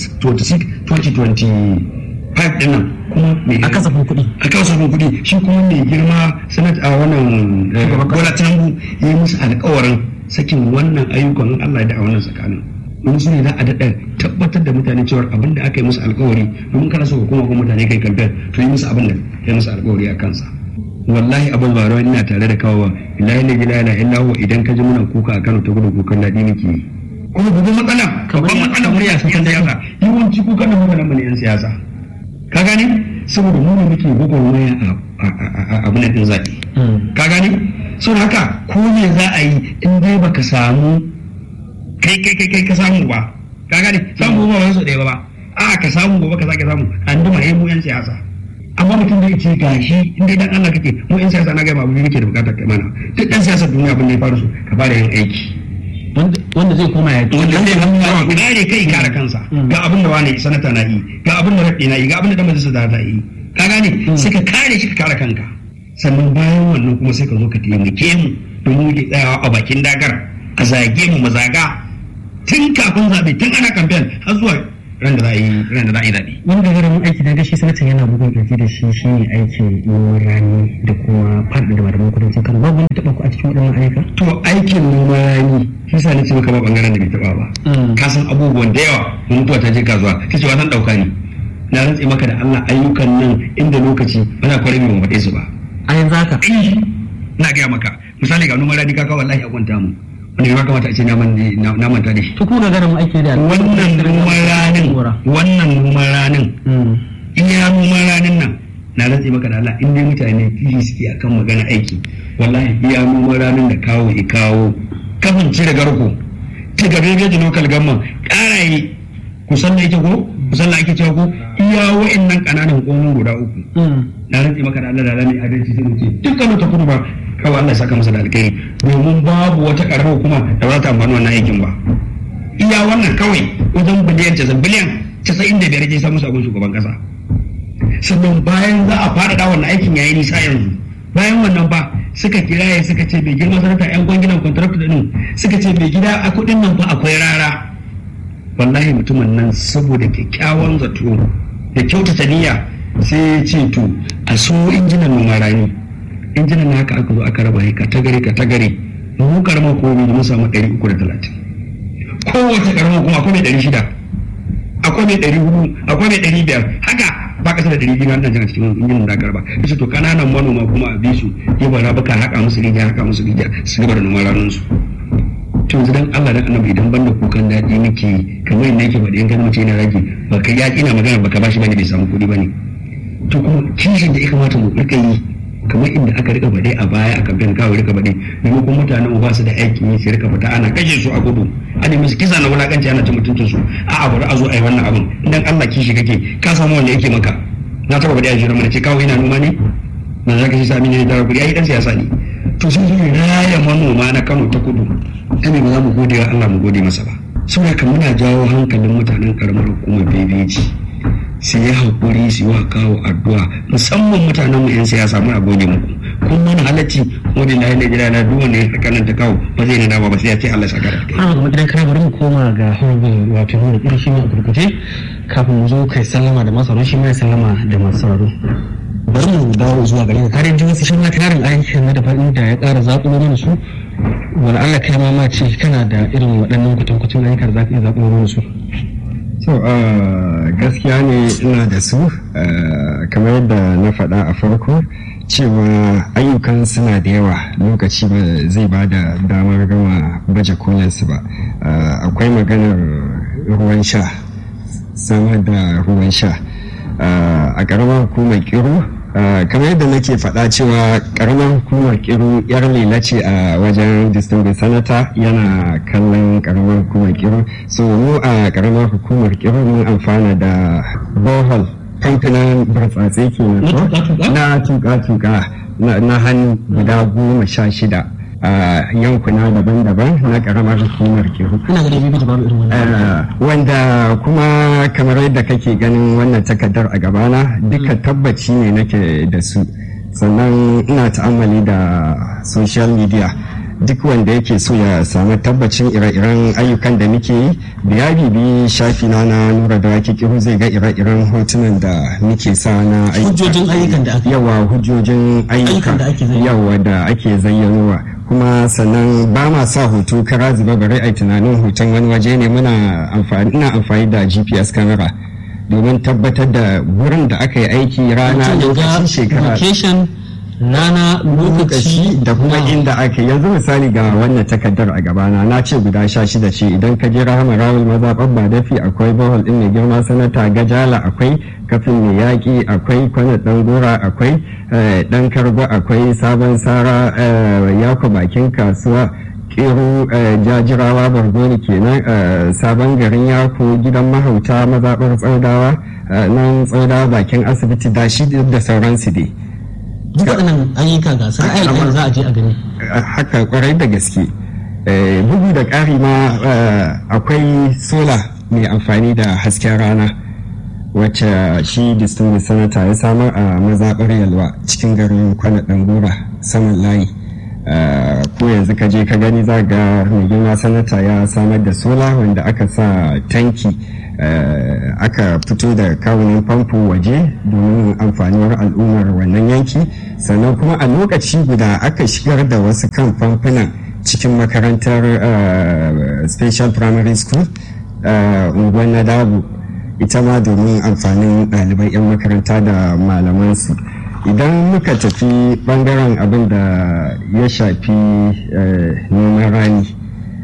2026 2025 din nan kuma mai a kasafin kuɗi a kasafin kuɗi shi kuma mai girma sanata a wannan bola tinubu ya yi musu alkawarin sakin wannan ayyukan Allah da a wannan tsakanin don su ne za a daɗa tabbatar da mutane cewa abin da aka yi musu alkawari domin kana so kuma kuma mutane kai kamfen to yi musu abin da ya musu alkawari a kansa wallahi abin ba rawar ina tare da kawo ilahi la ilaha illa huwa idan ka ji muna kuka a Kano ta gudu kukan daɗi nake yi kuma babban matsala babban matsala mu ya san siyasa yawanci kukan da mutanen mu ne yan siyasa ka gane saboda mu ne muke gwagwarmaya a abin da din zaɓe ka gane saboda haka ko me za a yi in dai baka samu kai kai kai kai ka samu ba ka gane samu ba wani so ɗaya ba a ka samu gobe ka sake samu an duma mu yan siyasa amma mutum da ce gashi in dai dan Allah kake mu yan siyasa na ga abu muke da bukatar kai mana duk dan siyasar duniya abin da ya faru su ka fara yin aiki wanda zai koma ya wanda zai hannu kare kai kare kansa ga abin da wani sanata na yi ga abin da raɗi na yi ga abin da dan majalisa da ta yi ka gane sai ka kare shi ka kare kanka sannan bayan wannan kuma sai ka zo ka taimake mu domin muke tsayawa a bakin dagar a zage mu mu zaga tun kafin zaɓe tun ana kamfen har zuwa ran da za a yi ran da za a yi zaɓe. wani gagarumin aiki da gashi sanatan yana bugun kirji da shi shine aikin noman rani da kuma faɗi da malaman kudancin kano babu wanda taɓa ku a cikin waɗannan ayyuka to aikin noman rani shi sa nace maka ba bangaren da bai taɓa ba ka san abubuwan da yawa mun mutuwa ta je kasuwa ta ce wannan ɗauka ne na rantse maka da Allah ayyukan nan inda lokaci bana kwarai mai faɗe su ba a yanzu haka na gaya maka misali ga noman rani kaka wallahi a kwanta mu wanda ya kamata a ce na manta da shi to kuma gagarumin aiki da wannan noman ranin wannan noman ranin iya noman ranin nan na rantse maka da Allah in dai mutane fili suke akan magana aiki wallahi iya noman ranin da kawo i kawo kafin cire garko ta gabe gaji local government karaye kusan da yake ko kusan da ake cewa ko iya wa'annan kananan hukumomin guda uku na rantse maka da Allah da Allah mai adalci sai mu ce dukkan ta kudu ba kawai Allah ya saka masa da alkhairi domin babu wata karamar hukuma da za ta amfani wannan aikin ba iya wannan kawai wajen biliyan casa'in biliyan casa'in da biyar ke samu sabon shugaban kasa sannan bayan za a faɗaɗa wannan aikin yayi nisa yanzu bayan wannan ba suka kiraye suka ce bai girma sanata yan kwanginan contract din suka ce bai gida a kuɗin nan fa akwai rara wallahi mutumin nan saboda kyakkyawan zato da kyautata niyya sai ya ce to a so injinan noman rani injinan na haka aka zo aka raba ka ta gare ka ta gare mu karamar komai mun samu ɗari uku da talatin kowace karamar kuma akwai mai ɗari shida akwai mai ɗari hudu akwai mai ɗari biyar haka ba ƙasa da ɗari biyu na jana cikin injinan da aka raba yace to kananan manoma kuma a bisu ya bara baka haƙa musu rijiya haƙa musu rijiya su gaba da noman ranar su to yanzu dan Allah dan annabi idan banda kukan daɗi muke kamar yadda yake faɗi in kan mace yana rage ba ka yaƙi na magana baka bashi bane bai samu kuɗi bane to kuma kishin da ya kamata mu rika yi kamar inda aka rika faɗe a baya a kamfen kawai rika faɗe maimakon mutanen mu ba su da aikin yi su rika fita ana kashe su a gudu an yi musu kisa na wulakanci ana cin mutuncin su a abu da a zo a yi wannan abin idan Allah kishi kake ka samu wanda yake maka na taɓa faɗi a shirin mana ce kawai ina noma ne na za ka shi sami ne tara kuɗi ai dan siyasa ne to sun zo raya manoma na Kano ta kudu ta ba za mu gode wa Allah mu gode masa ba saboda kan muna jawo hankalin mutanen karamar hukumar bebeji su yi haƙuri su yi wa kawo addu'a musamman mutanen mu 'yan siyasa muna gode muku kun mana halacci wani na yana jira na duk wanda ya saka nan ta kawo ba zai na dama ba sai ya ce Allah saka da kai. Ana ga gidan kana bari mu koma ga harbin wato nuna irin shi ne a gurguje kafin mu zo kai sallama da masu shi ma sallama da masu sauraro. Bari mu dawo zuwa gare ka kare jin wasu shi ma tarin aikin na daban da ya ƙara zaƙulo mana su wani Allah kai ma ma ce kana da irin waɗannan kwatankwacin ayyukan za ka iya zaƙulo mana su. so gaskiya ne ina da su kamar yadda na faɗa a farko cewa ayyukan suna da yawa lokaci ba zai ba da damar gama baje kolinsu ba akwai maganar ruwan sha samar da ruwan sha a ƙaramar hukumar kiro kamar yadda nake faɗa cewa ƙaramar hukumar kiro yar lela ce a wajen distinguished senator yana kallon ƙaramar hukumar kiro so mu a ƙaramar hukumar kiro mun amfana da bohol kamfanin burtsatse ke na tuka-tuka na hannu guda goma sha shida a yankuna daban-daban na karamar hukumar kiru. Wanda kuma kamar yadda kake ganin wannan takardar a gabana duka tabbaci ne nake da su. Sannan ina ta'ammali da social media duk wanda yake so ya samu tabbacin ire-iren ayyukan da muke yi da ya bibi shafi na na nura da wake kiru zai ga ire-iren hotunan da muke sa na hujjojin ayyukan da ake yawa hujjojin ayyuka yawa da ake zayyanowa kuma sannan ba ma sa hoto kara zuba bare a tunanin hoton wani waje ne muna amfani ina amfani da gps camera domin tabbatar da wurin da aka yi aiki rana lokacin shekara rana lokaci da kuma inda aka yanzu misali ga wannan takardar a gabana na ce guda sha shida ce idan ka je rahama rawul mazaɓar ba dafi akwai bohol ɗin mai girma sanata gajala akwai kafin mai yaƙi akwai kwanan ɗan gora akwai ɗan kargo akwai sabon sara yako bakin kasuwa kero jajirawa bargoni kenan sabon garin yako gidan mahauta mazaɓar tsaudawa nan tsaudawa bakin asibiti da shi da sauransu dai duk waɗannan ayyuka ga sun ayyukan za a je a gani haka kwarai da gaske bugu da ƙari ma akwai sola mai amfani da hasken rana wacce shi distinguished senator ya samar a mazaɓar yalwa cikin garin kwana ɗangora saman layi ko yanzu ka je ka gani za ga mai girma sanata ya samar da sola wanda aka sa tanki aka fito da kawunan famfo waje domin amfanuwar al'ummar wannan yanki sannan kuma a lokaci guda aka shigar da wasu kan famfunan cikin makarantar special primary school unguwar na dabu ita ma domin amfanin ɗalibai 'yan makaranta da malamansu idan muka tafi bangaren abin da ya shafi noman rani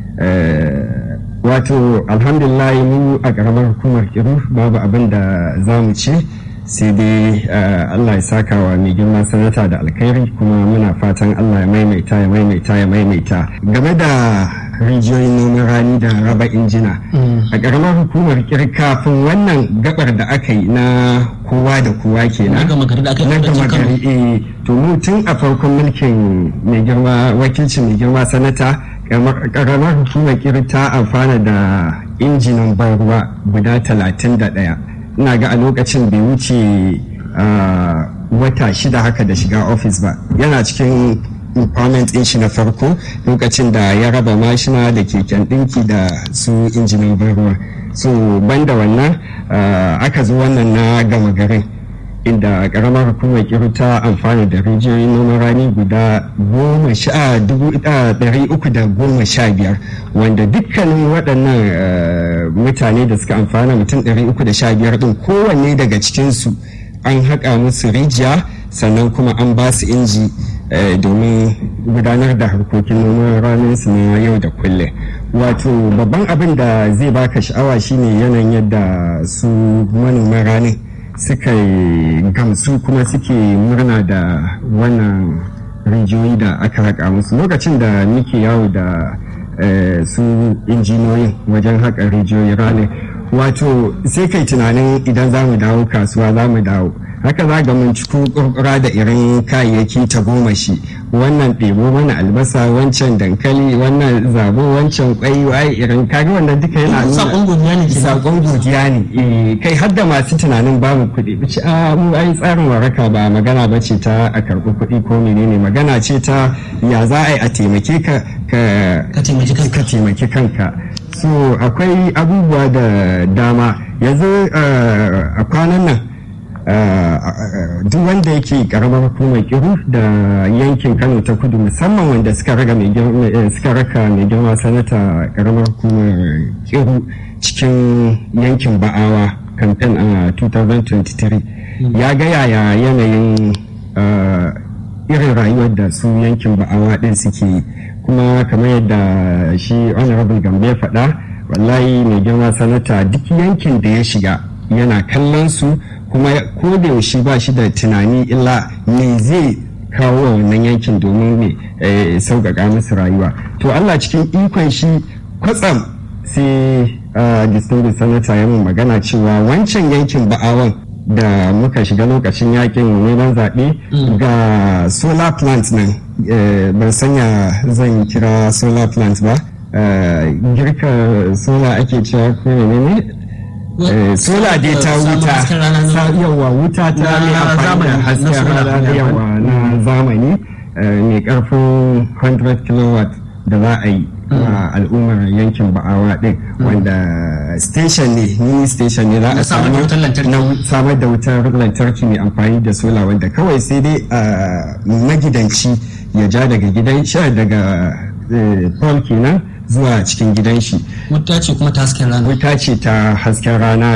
wato alhamdulillah mu a ƙaramar hukumar kiru babu abin da za mu ce sai dai allah ya saka wa mai girma sanata da alkhairi kuma muna fatan allah ya maimaita ya maimaita ya maimaita game da rijiyoyin noman rani da raba injina a ƙaramar hukumar kir kafin wannan gabar da aka yi na kowa da kowa ke na gama gari eh to mu tun a farkon mulkin mai girma wakilcin mai girma sanata ƙaramar hukumar kir ta amfana da injinan ban ruwa guda talatin da ɗaya ina ga a lokacin bai wuce wata shida haka da shiga ofis ba yana cikin empowerment din shi na farko lokacin da ya raba mashina da keken ɗinki da su injinin ruwa so banda wannan aka zo wannan na gama garin inda karamar hukumar kiru ta amfani da rijiyoyin noman rani guda goma sha dubu ɗari uku da goma sha biyar wanda dukkanin waɗannan mutane da suka amfana mutum ɗari uku da sha biyar ɗin kowanne daga cikinsu an haƙa musu rijiya sannan kuma an ba su inji domin gudanar da harkokin noman ranar su na yau da kullum wato babban abin da zai baka sha'awa shine yanayin yadda su manoman ranar suka gamsu kuma suke murna da wannan rijiyoyi da aka haƙa musu lokacin da muke yawo da su injiniyoyin wajen haƙa rijiyoyi ranar wato sai kai tunanin idan za mu dawo kasuwa za mu dawo haka za ga mun ciko kurkura da irin kayayyaki ta goma shi wannan ɗebo mana albasa wancan dankali wannan zabo wancan kwai wai irin kaga wannan duka yana nuna sakon godiya ne sakon godiya ne kai har da masu tunanin babu kuɗi bici a mu ai tsarin waraka ba magana ba ce ta a karɓi kuɗi ko menene magana ce ta ya za a yi a taimake ka ka taimaki kanka so akwai abubuwa da dama yanzu a kwanan nan duk wanda yake karamar hukumar kiru da yankin kano ta kudu musamman wanda suka raka mai girma sanata karamar hukumar kiru cikin yankin ba'awa kamfen a 2023 ya ga yaya yanayin irin rayuwar da su yankin ba'awa din suke kuma kamar yadda shi honorable gambe ya faɗa wallahi mai girma sanata duk yankin da ya shiga yana kallon su kuma ko da yaushe ba shi da tunani illa me zai kawo wa wannan yankin domin me sauƙaƙa musu rayuwa to Allah cikin ikon shi kwatsam sai distinguished senator ya mun magana cewa wancan yankin ba'awan da muka shiga lokacin yakin neman zaɓe ga solar plant nan ban sanya zan kira solar plant ba girka solar ake cewa ko ne sola dai ta wuta yawa wuta ta ne amfani da hasken rana yawa na zamani mai karfin 100 kilowatt da za a yi a al'ummar yankin ba'awa din wanda station ne mini station ne za a samar da wutar lantarki mai amfani da sola wanda kawai sai dai magidanci ya ja daga gidan sha daga pole kenan zuwa cikin gidan shi. Wuta ce kuma ta hasken rana. Wuta ce ta hasken rana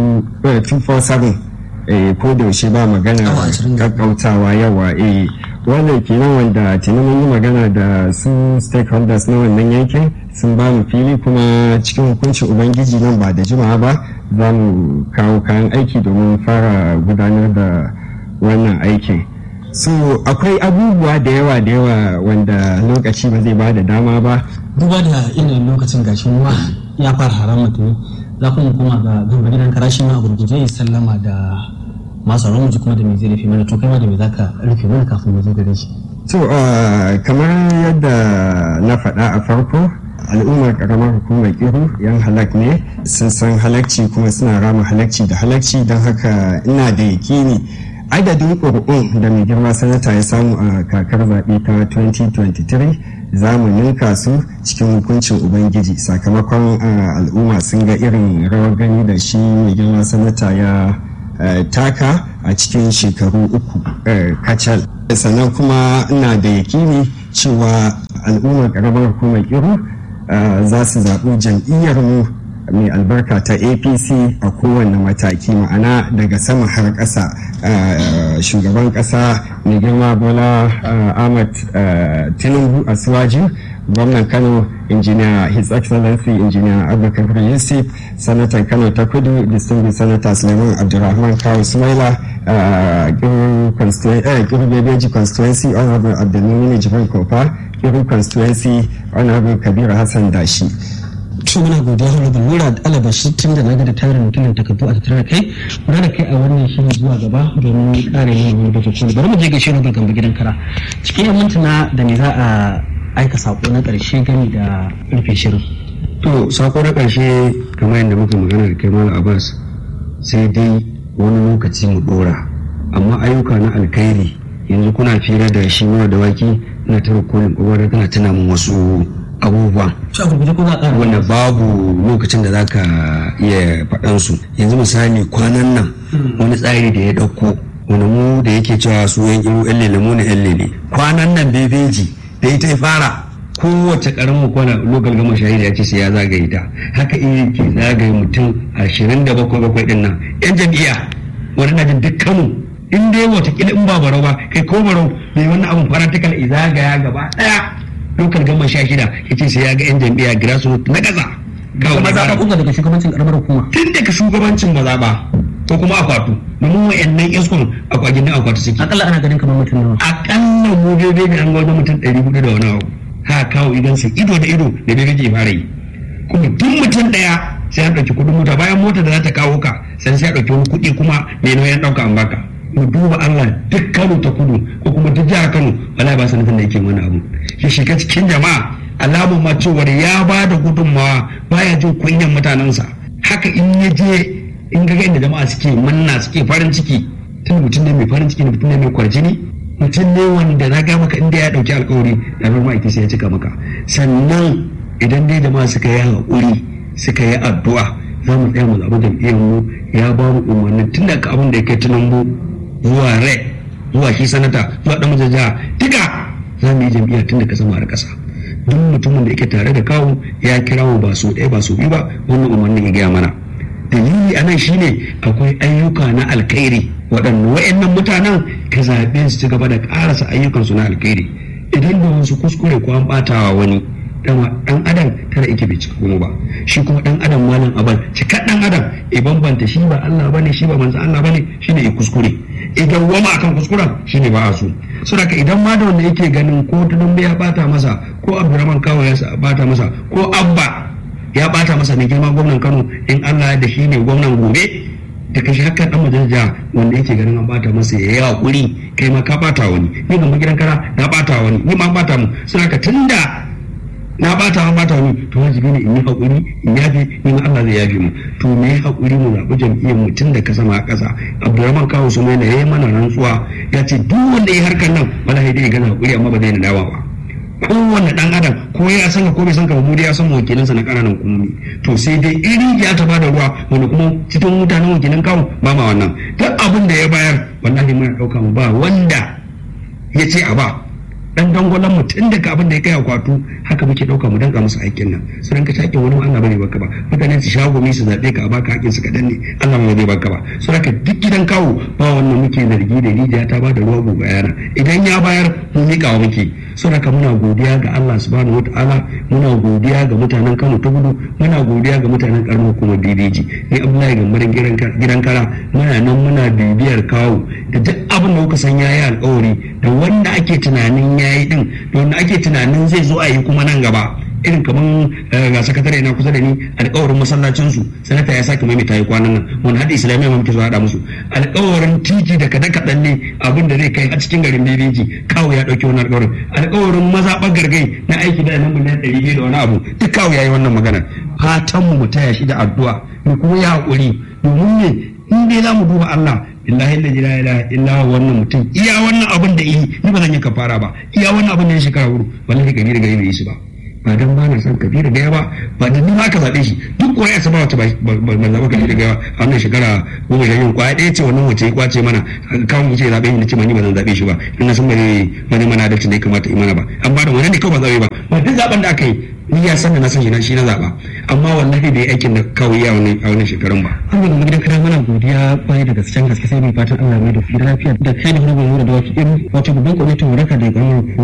247 ko da yaushe ba magana kakkautawa yawa eh wannan kenan wanda tuni mun yi magana da su stakeholders na wannan yankin sun ba mu fili kuma cikin hukuncin ubangiji nan ba da jimawa ba za mu kawo kayan aiki domin fara gudanar da wannan aikin. so akwai abubuwa da yawa da yawa wanda lokaci ba zai ba da dama ba duba da irin lokacin gashin ruwa ya fara haram mutum za kuma kuma ga gaba gidan karashi ma a gurguje ya sallama da masu ramu ji kuma da mai zai rufe mana to kai ma da mai zaka rufe mana kafin mu zo gare shi to kamar yadda na faɗa a farko al'ummar karamar hukumar kiru yan halak ne sun san halakci kuma suna rama halakci da halakci don haka ina da yakini adadin ƙuri'un da mai girma sanata ya samu a kakar zaɓe ta 2023 za mu ninka su cikin hukuncin ubangiji sakamakon al'umma sun ga irin rawar gani da shi mai girma sanata ya taka a cikin shekaru uku kacal sannan kuma ina da yakini cewa al'ummar ƙaramar hukumar kiru za su zaɓi jam'iyyar mu mai albarka ta apc a kowane mataki ma'ana daga sama har ƙasa shugaban ƙasa mai girma bola ahmad tinubu a suwaji gwamnan kano injiniya his excellency injiniya abubakar yusuf sanatan kano ta kudu distinguished senator suleiman abdulrahman kawo sumaila kiru bebeji constituency honorable abdulmini jibril kofa kiru constituency honorable kabir hassan dashi to muna godiya honorable nura alabashi tun da naga da tarin mutumin takardu a tattara kai muna da kai a wannan shirin zuwa gaba domin kare yin wani baje koli bari mu je gaishe honorable gamba gidan kara cikin yan mintuna da ne za a aika sako na karshe gani da rufe shirin to sako na karshe kamar yadda muka magana da kai malam abbas sai dai wani lokaci mu dora amma ayyuka na alkhairi yanzu kuna fira da shi mura da waki na tara kolin kowa tana tuna min wasu abubuwan wanda babu lokacin da zaka iya faɗan su yanzu misali kwanan nan wani tsari da ya ɗauko wani mu da yake cewa su yan iru yan lele mu ne yan lele kwanan nan bebeji da ita ya fara kowace karamin kwana lokal gama shahida ya ce sai ya zagaye ta haka iya ke zagaye mutum ashirin da bakwai bakwai ɗin nan yan jam'iyya wani na jin duk kano in dai watakila in ba barau ba kai ko barau mai wannan abun faratikal izagaya gaba ɗaya lokal gama sha shida ya ce sai ya ga 'yan jam'iyya grassroots na ƙasa. Kuma zaɓa kunga daga shugabancin ƙaramar hukuma. Tun daga shugabancin mazaɓa ko kuma akwatu domin wa'annan iskon akwagin nan akwatu suke. Akalla ana ganin kamar mutum nawa. Akalla mu bebe ne an ga wajen mutum ɗari hudu da wani abu. Ha kawo idan su ido da ido da bebe ke fara yi. Kuma duk mutum ɗaya sai an ɗauki kuɗin mota bayan mota da za ta kawo ka sai sai a ɗauki wani kuɗi kuma mai nauyin ɗauka an baka. mu duba Allah duk Kano ta kudu ko kuma duk jihar Kano wala ba sanatan da yake wani abu ya shiga cikin jama'a alamun ma cewar ya ba da gudunmawa baya jin kunyan mutanensa haka in ya je in ga inda jama'a suke manna suke farin ciki tun mutum ne mai farin ciki mutum ne mai kwarjini mutum ne wanda na ga maka inda ya dauki alkawari da ruwan ma'aiki sai ya cika maka sannan idan dai jama'a suka yi haƙuri suka yi addu'a za mu tsaya mu zaɓi jam'iyyar mu ya ba mu umarni tun daga abin da ya kai tunan zuwa rai zuwa shi sanata zuwa dan majaja duka za mu yi jam'iyya tun da kasa da kasa duk mutumin da yake tare da kawo ya kira mu ba so ɗaya ba so biyu ba wannan umarnin ya gaya mana dalili a nan shine akwai ayyuka na alkhairi waɗanda wa'annan mutanen ka zaɓe su ci gaba da ƙarasa ayyukansu na alkhairi idan da wasu kuskure ko an ɓatawa wani dan adam tara ike bai cika kuma ba shi kuma dan adam malam abal cika dan adam e bambanta shi ba Allah bane shi ba manzo Allah bane shine ya kuskure idan wama akan kuskuren shine ba a so saboda idan ma da wanda yake ganin ko tudun ya bata masa ko Abdurrahman Kawo ya bata masa ko Abba ya bata masa ne girma gwamnan Kano in Allah da shi ne gwamnan gobe da kashi haka dan majalisa wanda yake ganin an bata masa ya yi hakuri kai ma ka bata wani ni ga gidan kara na bata wani ni ma bata mu saboda tunda na bata ma bata wani to wajibi ne in yi hakuri in yafe ni ma Allah zai yafe mu to me yi hakuri mu zaɓi jam'iyyar mu tun da ka sama a ƙasa Abdulrahman Kawo su mai yayi mana rantsuwa ya ce duk wanda ya harkar nan wallahi dai gana hakuri amma ba zai nadawa ba kowanne dan adam ko ya san ka ko bai san ka ba mu dai ya san wakilinsa na ƙananan hukumomi to sai dai iri ya ta bada ruwa wanda kuma cikin mutanen wakilan kawo ba ma wannan duk abin da ya bayar wallahi muna ɗauka mu ba wanda ya ce a ba dan dangwalon mu tun daga abin da ya kai akwatu haka muke dauka mu danka musu aikin nan su ranka shakin wani Allah bane baka ba mutane su shago mi su zabe ka a baka hakkin su kadan ne Allah ba zai baka ba su ranka duk gidan kawo ba wannan muke zargi da rijiya ta ba da ruwa gobe yana idan ya bayar mu mika wa muke su ranka muna godiya ga Allah subhanahu wataala muna godiya ga mutanen Kano ta gudu muna godiya ga mutanen karamar hukumar DDG ni Abdullahi Gambarin gidan kara muna nan muna bibiyar kawo da duk abin da kuka san yayi alƙawari da wanda ake tunanin yayi din da wanda ake tunanin zai zo a yi kuma nan gaba irin kaman ga sakatare na kusa da ni alƙawarin masallacin su sanata ya sake maimaita yi kwanan nan wani hada islamiyya ma muke so haɗa musu alƙawarin titi da kaɗan kaɗan ne abin da zai kai a cikin garin bebeji kawo ya ɗauki wani alƙawarin alƙawarin mazaɓar gargai na aiki da nan miliyan ɗari biyu da wani abu duk kawo ya yi wannan magana fatan mu mu taya shi da addu'a mu kuma ya haƙuri domin ne in dai za mu duba Allah illahi la ilaha illa illa wannan mutum iya wannan abin da yi ni ba zan yi kafara ba iya wannan abin da ya shekara hudu wallahi kabira ga yi shi ba ba dan ba na san kabira ga ba ba dan ma ka zabe shi duk kuwa ya saba wata ba ba zaba kabira ga a wannan shekara goma sha biyu kwaya ɗaya ce wannan wace ya kwace mana kawo mu ce zabe ni ce ma ni ba zan zabe shi ba in na san ba zai ba zai mana adalci da ya kamata yi mana ba an ba da wani ne kawai ba zabe ba ba duk zaben da aka yi ni ya san da na san shi na shi na zaba amma wallahi bai aikin da kawai ya wani a wannan shekarun ba an yi gidan kana mana godiya kwarai da gaske gaske sai mai fatan Allah mai da fi lafiya da kai da hukumar da wasu irin wato babban kwamitin waraka da ya